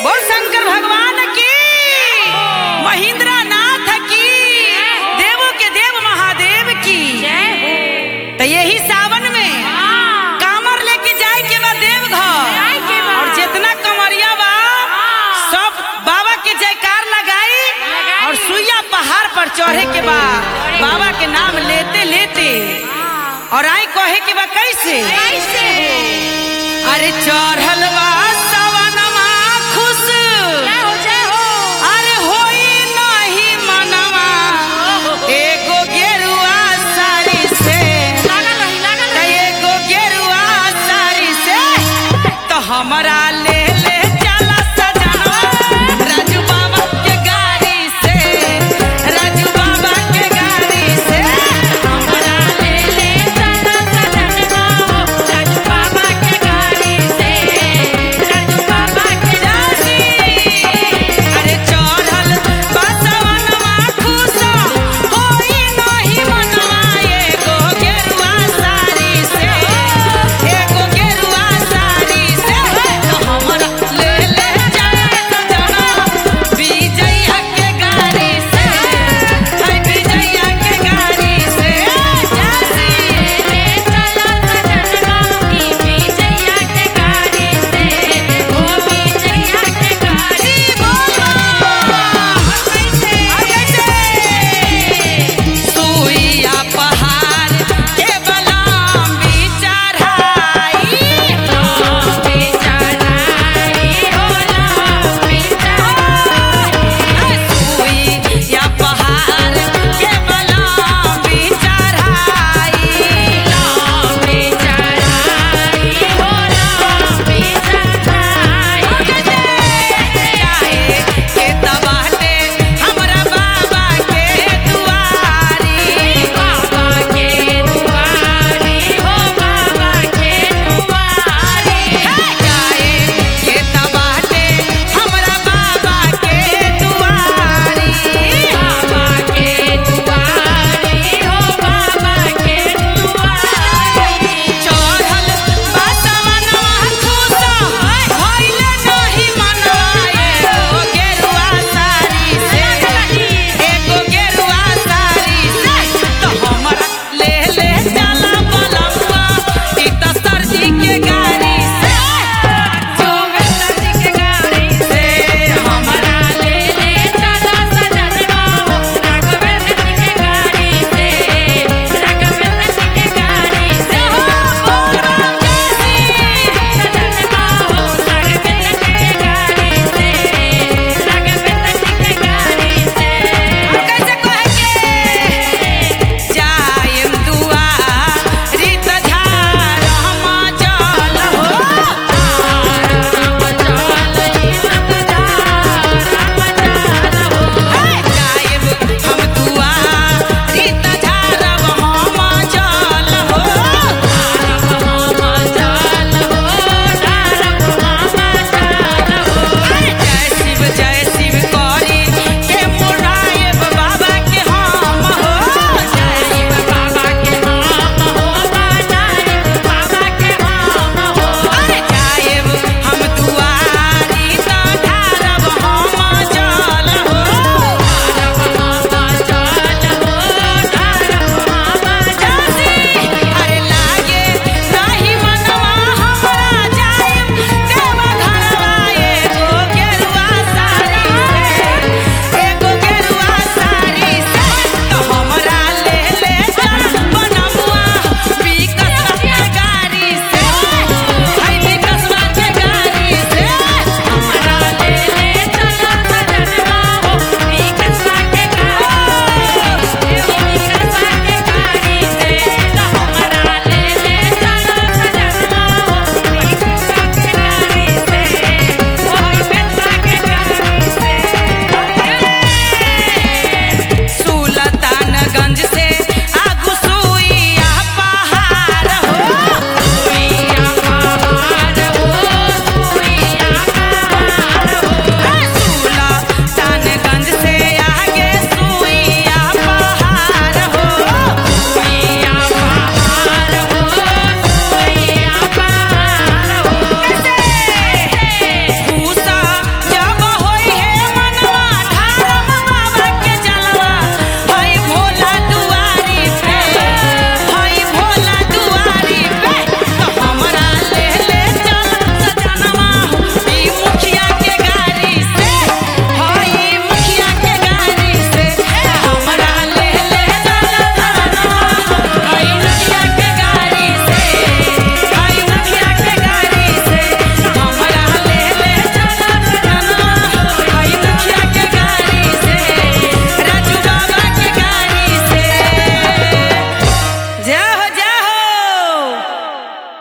बोल शंकर भगवान की महेंद्र नाथ की देवों के देव महादेव की जय हो तो यही सावन में हाँ। कामर लेके जाए के बा देवघर जाए के बा। और जितना कमरिया बा हाँ। सब बाबा के जयकार लगाई लगाई। और सुइया पहाड़ पर चढ़े के बा चढ़े। बाबा के नाम लेते लेते और आई कहे के बा कैसे कैसे हो अरे चढ़ल बा सवनमा खुश जय हो जय हो अरे होई नहीं मनवा एगो गेरुआ साड़ी से लागल रही लागल त रही एगो गेरुआ साड़ी से तो हमरा ले ले